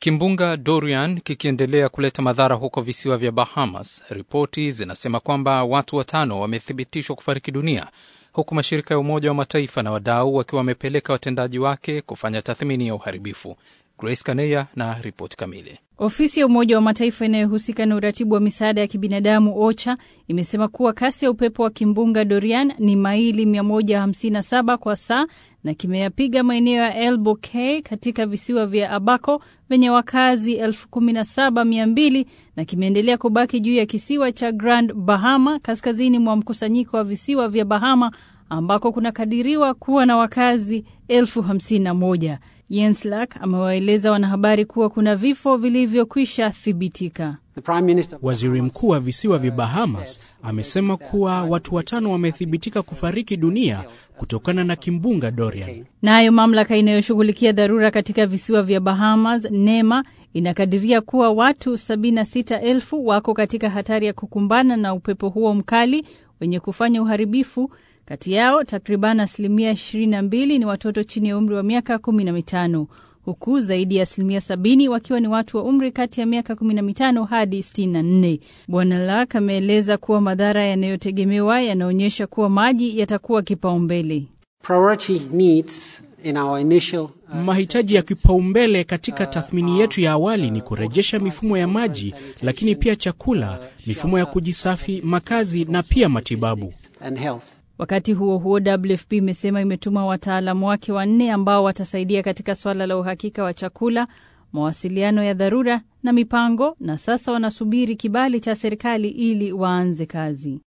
Kimbunga Dorian kikiendelea kuleta madhara huko visiwa vya Bahamas, ripoti zinasema kwamba watu watano wamethibitishwa kufariki dunia huku mashirika ya Umoja wa Mataifa na wadau wakiwa wamepeleka watendaji wake kufanya tathmini ya uharibifu. Grace Kaneya na ripoti kamili. Ofisi ya Umoja wa Mataifa inayohusika na uratibu wa misaada ya kibinadamu OCHA imesema kuwa kasi ya upepo wa kimbunga Dorian ni maili 157 kwa saa na kimeyapiga maeneo ya Elbow Cay katika visiwa vya Abaco vyenye wakazi 17200 na kimeendelea kubaki juu ya kisiwa cha Grand Bahama kaskazini mwa mkusanyiko wa visiwa vya Bahama ambako kunakadiriwa kuwa na wakazi elfu hamsini na moja. Jens Lack amewaeleza wanahabari kuwa kuna vifo vilivyokwisha thibitika. Waziri mkuu wa visiwa vya Bahamas amesema kuwa watu watano wamethibitika kufariki dunia kutokana na kimbunga Dorian. Nayo mamlaka inayoshughulikia dharura katika visiwa vya Bahamas, NEMA, inakadiria kuwa watu 76,000 wako katika hatari ya kukumbana na upepo huo mkali wenye kufanya uharibifu. Kati yao takriban asilimia 22 ni watoto chini ya umri wa miaka 15 huku zaidi ya asilimia 70 wakiwa ni watu wa umri kati ya miaka 15 hadi 64. Bwana Lak ameeleza kuwa madhara yanayotegemewa yanaonyesha kuwa maji yatakuwa kipaumbele. Mahitaji ya kipaumbele katika tathmini yetu ya awali ni kurejesha mifumo ya maji, lakini pia chakula, mifumo ya kujisafi, makazi na pia matibabu. Wakati huo huo, WFP imesema imetuma wataalamu wake wanne ambao watasaidia katika suala la uhakika wa chakula, mawasiliano ya dharura na mipango, na sasa wanasubiri kibali cha serikali ili waanze kazi.